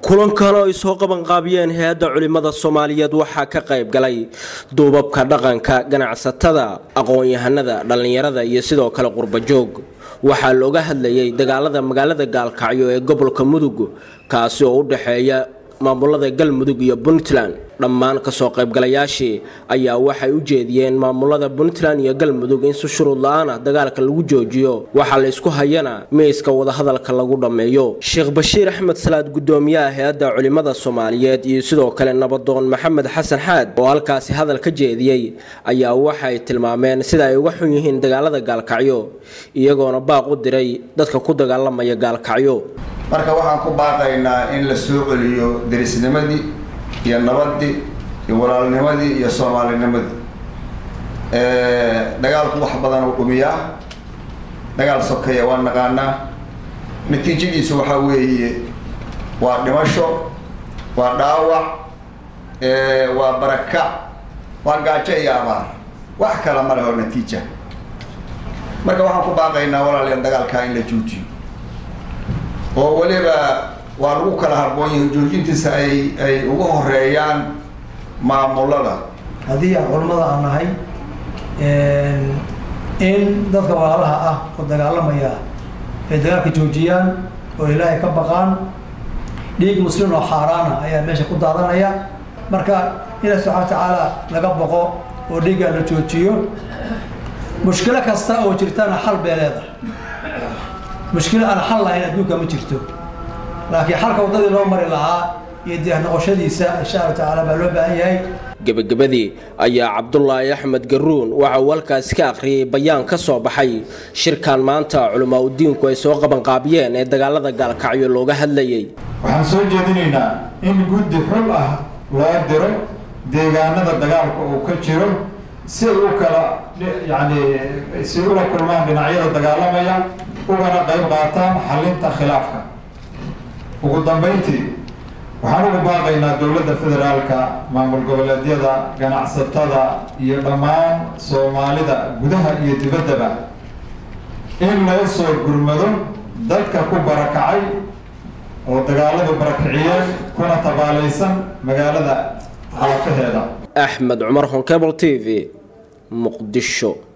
kulankan oo ay soo qabanqaabiyeen hay-adda culimmada soomaaliyeed waxaa ka qayb galay duubabka dhaqanka ganacsatada aqoon-yahanada dhallinyarada iyo sidoo kale qurbajoog waxaa looga hadlayay dagaalada magaalada gaalkacyo ee gobolka mudug kaasi oo u dhexeeya maamulada galmudug iyo puntland dhammaan kasoo qaybgalayaashii ayaa waxay u jeediyeen maamulada puntland iyo galmudug in si shuruud la-aan ah dagaalka lagu joojiyo waxaa la isku hayana miiska wadahadalka lagu dhammeeyo sheekh bashiir axmed salaad gudoomiyaha hay-adda culimmada soomaaliyeed iyo sidoo kale nabadoon maxamed xasan xaad oo halkaasi hadal ka jeediyey ayaa waxay tilmaameen sida ay uga xun yihiin dagaalada gaalkacyo iyagoona baaq u diray dadka ku dagaalamaya gaalkacyo marka waxaan ku baaqaynaa in la soo celiyo derisnimadii iyo nabadii iyo walaalnimadii iyo soomaalinimadii dagaalku wax badan uu dhumiyaa dagaal sokeeya waa naqaanaa natiijadiisu waxaa weeye waa dhimasho waa dhaawac waa barakac waa gaajo iyo abaar wax kala ma leho natiija marka waxaan ku baaqaynaa walaalayaal dagaalkaa in la joojiyo oo weliba waa lagu kala harboon yahay joojintiisa ay ay ugu horeeyaan maamulada haddii aan culimmada aan nahay in dadka walaalaha ah oo dagaalamaya ay dagaalka joojiyaan oo ilaahay ka baqaan dhiig muslim oo xaaraana ayaa meesha ku daadanaya marka ilaah subxana wa tacaala laga baqo oo dhiiggaa la joojiyo mushkilo kasta oo jirtana xal bee leedahay mushkilo aan xal lahayn adduunka ma jirto laakiin xalka waddadii loo mari lahaa iyo diyaar noqoshadiisa insha allahu tacaala baa loo baahan yahay gebagabadii ayaa cabdulaahi axmed garuun waxa uu halkaasi ka akhriyey bayaan ka soo baxay shirkan maanta culamaa udiinku ay soo qabanqaabiyeen ee dagaalada gaalkacyo looga hadlayay waxaan soo jeedinaynaa in guddi xul ah loo diro deegaanada dagaalka uu ka jiro si ay u kala yacni si ula kulmaan dhinacyada dagaalamaya ugana qayb qaataan xalinta khilaafka ugu dambeyntii waxaan ugu baaqaynaa dowladda federaalka maamul goboleedyada ganacsatada iyo dhammaan soomaalida gudaha iyo dibaddaba in loo soo gurmado dadka ku barakacay oo dagaaladu barakiciyeen kuna tabaalaysan magaalada xaafaheeda axmed cumar honkebl t v muqdisho